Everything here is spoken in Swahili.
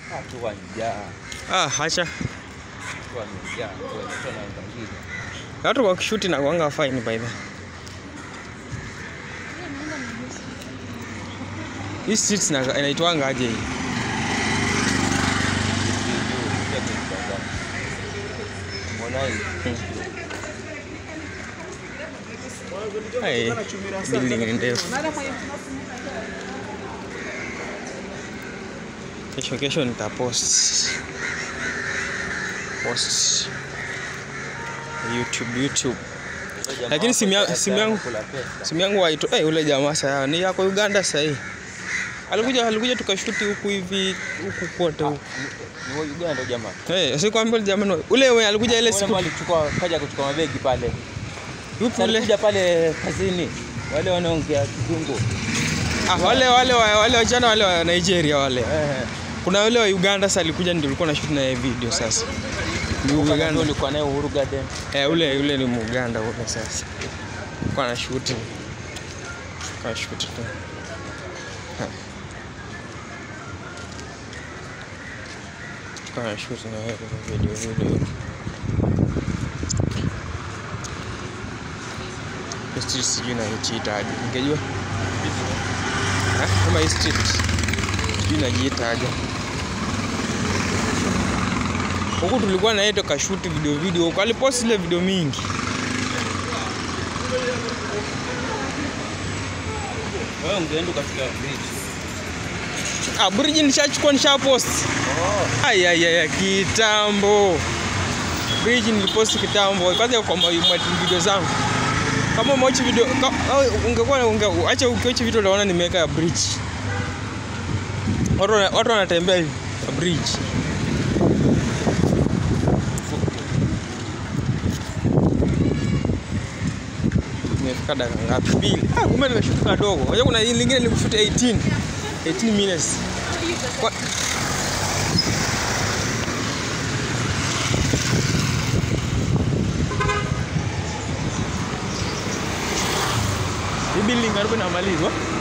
Watu wamejaa, Ah, acha. watu wamejaa, watu wanaangalia. Watu kwa kishuti na kuanga fine by the. Hii streets na inaitwanga aje hii? Mbona hii? Hey, building ni ndefu. Kesho kesho nitapost post YouTube YouTube. Lakini simu ya- simu yangu- Kula pesa. Simu yangu waito eh, ule jamaa sasa ni yako Uganda sasa hii. Alikuja alikuja tukashuti huku hivi huku kote huku. Ni wa Uganda jamaa. Eh, si kwambia jamani ule ule alikuja ile Ule siku ambao alichukua kaja kuchukua mabegi pale. yupi ule? Alikuja pale kazini. Wale wanaongea kizungu. Ah, wale wale wa- wale wajana wale wa Nigeria wale. Eh. Kuna yule wa Uganda sasa alikuja ndio ulikuwa na shoot na yeye video sasa. Ni Uganda Uganda. ulikuwa naye Uhuru Garden. Eh, ule ule ni Muganda ule sasa. Kwa na shoot. Kwa shoot tu. Ha. Kwa na shoot na yeye video video. Hii Street sijui na ichiita aje. Ningejua. Eh, kama hii street sijui najiita aje. Huku tulikuwa na yeye tukashoot video video huko. Alipost ile video mingi. Wewe ungeenda ukafika bridge. Ah, bridge nishachukua nishapost. Oh. Ai ai ai kitambo. Bridge nilipost kitambo. Kwanza kwa ma- ma- video zangu. Kama umewacha video ka- au ungekuwa unge, acha ukiwacha video utaona nimeweka ya bridge. Watu wana- watu wanatembea hivi ya bridge. Nimefika dakika ngapi? Mbili. Ah, kumbe nimeshuka kadogo. Unajua kuna hii lingine nilikushuta 18. 18 minutes. Kwa, hii building karibu inamalizwa.